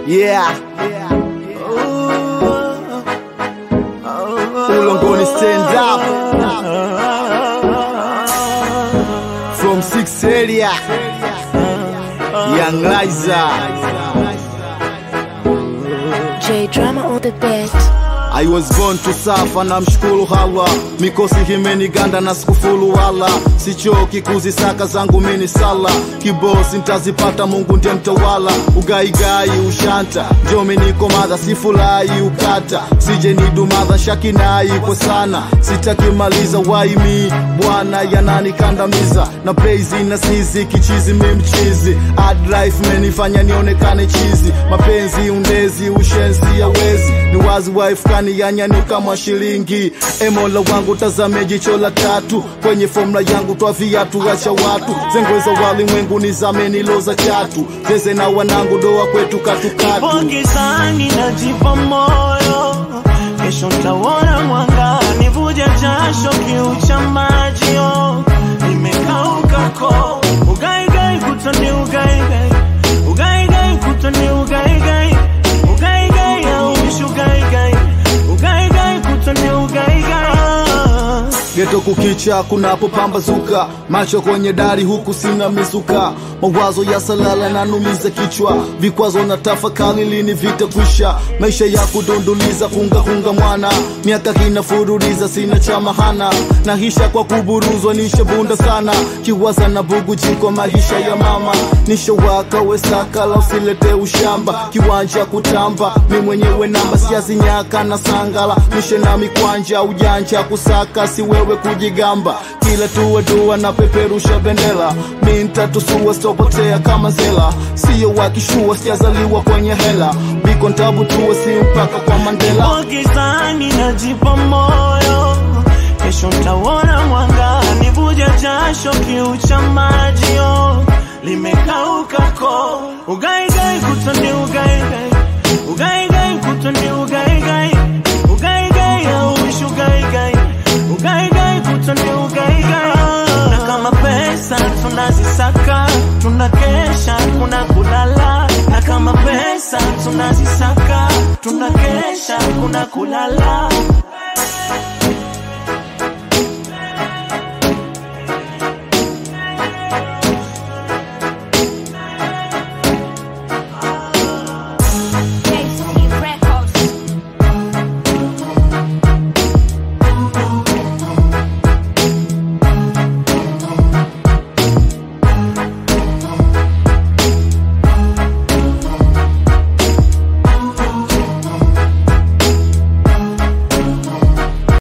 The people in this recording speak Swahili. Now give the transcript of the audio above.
Yeah. Ulongoni stand up. From six area. Young Liza. J drama on the beat. I was born to suffer na mshukuru hawa mikosi himeniganda na sikufulu wala sichoki kuzisaka zangu mini sala kibosi ntazipata mungu ndiye mtawala ugaigai ushanta njomi niko madha sifurahi ukata sije nidumadha shakinai kwa sana sitakimaliza waimi bwana yananikandamiza na praise na sizi kichizi mimchizi Hard life menifanya nionekane chizi mapenzi undezi ushenzi ya wezi ni wazi wife kani yanyani kama shilingi emola wangu tazame jicho la tatu kwenye fomula yangu twa viatu wacha watu zengweza walimwengu nizame niloza chatu zeze na wanangu doa kwetu katukatu Nipo gizani najipa moyo, kesho ntaona mwanga, nivuja jasho kiu cha maji oh. nimekauka ko ugaigai kutani ugaigai ugaigai kutani ugaigai ugaigai auishi ugaigai ugaigai kutani ugaigai geto kukicha kunapopambazuka macho kwenye dari huku sina mizuka mawazo ya salala nanumiza kichwa vikwazo na tafakari lini vitakwisha maisha ya kudunduliza kunga kunga mwana miaka kinafuruliza sina cha mahana nahisha kwa kuburuzwa nishabunda sana kiwaza na bugu jiko maisha ya mama nishawaka wesakala usilete ushamba kiwanja kutamba mi mwenyewe namba siazinyaka na sangala mishe na mikwanja ujanja kusaka si wewe kujigamba kila tuwe dua na peperusha bendera mi ntatusua sitopotea kama zela siyo wakishua sijazaliwa kwenye hela biko ntabu tuwe si mpaka kwa mandela Nipo gizani najipa moyo, kesho ntaona mwanga, nivuja jasho kiu cha maji oh. limekauka ko ugaigai kutani ugaigai ugaigai kutani ugaigai ugaigai auishi ugaigai ugaigai kutani ugaigai na kama pesa tunazisaka tunakesha kuna kulala na kama pesa tunazisaka tunakesha kuna kulala